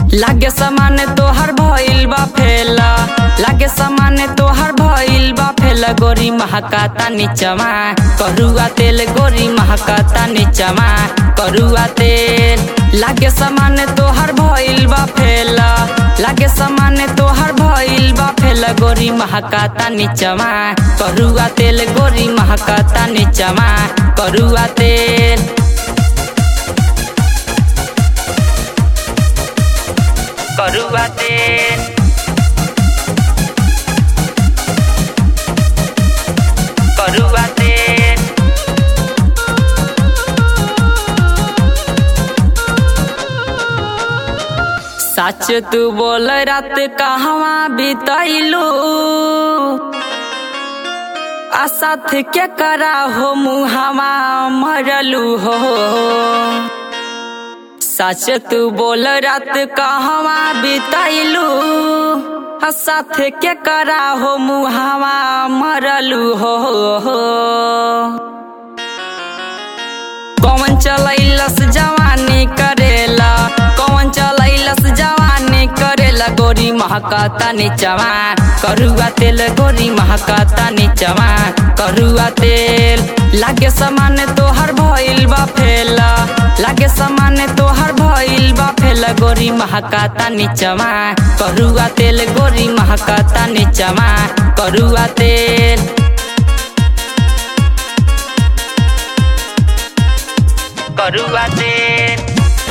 लागे सामान तोहर भइल बा फेला लागे सामान तोहर भइल बा फेला गोरी महकाता नीचवा करुआ तेल गोरी महकाता नीचवा करुआ तेल लागे सामान तोहर भइल बा फेला लागे सामान तोहर भइल बा फेला गोरी महकाता नीचवा करुआ तेल गोरी महकाता नीचवा करुआ तेल करुआ तेल करुआ तेल सच तू बोल रात कहवा बितैलू आ साथ के करा हो मुहावा मरलू हो सच तू बोल रात कहवा बितैलू आ साथ के करा हो मुहावा मरलू हो कौन चलैलस जवानी करेला कौन चलैलस जवानी करेला गोरी महकाता नीचवा करुआ तेल गोरी महकाता नीचवा करुआ तेल लागे सामान तोहर भइल बा फेला लागे सामान तोहर भइल बा फेला गोरी महकाता नीचवा करुआ तेल गोरी महकाता नीचवा करुआ तेल करुआ तेल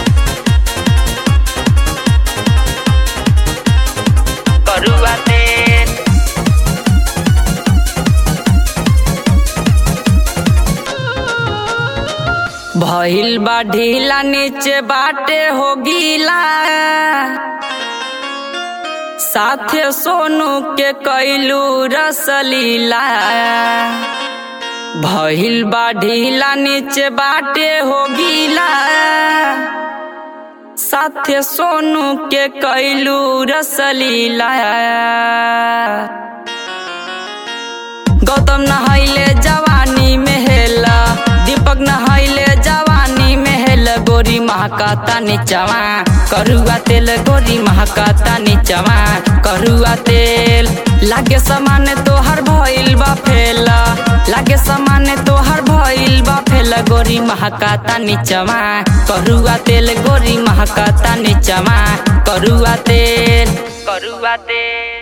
करुआ तेल भइल बा ढीला नीचे बाटे हो गीला साथे सोनू के कैलू रसलीला भइल बा ढीला नीचे बाटे हो गीला साथे सोनू के कैलू रसलीला गौतम नहैले जवानी में हेला दीपक नहैले जवानी में हेल गोरी महकाता नीचवा करुआ तेल गोरी महकाता नीचवा करुआ तेल लागे सामान तोहर भइल बा फेला लागे सामान तोहर भइल बा फेला गोरी महकाता नीचवा करुआ तेल गोरी महकाता नीचवा करुआ तेल करुआ तेल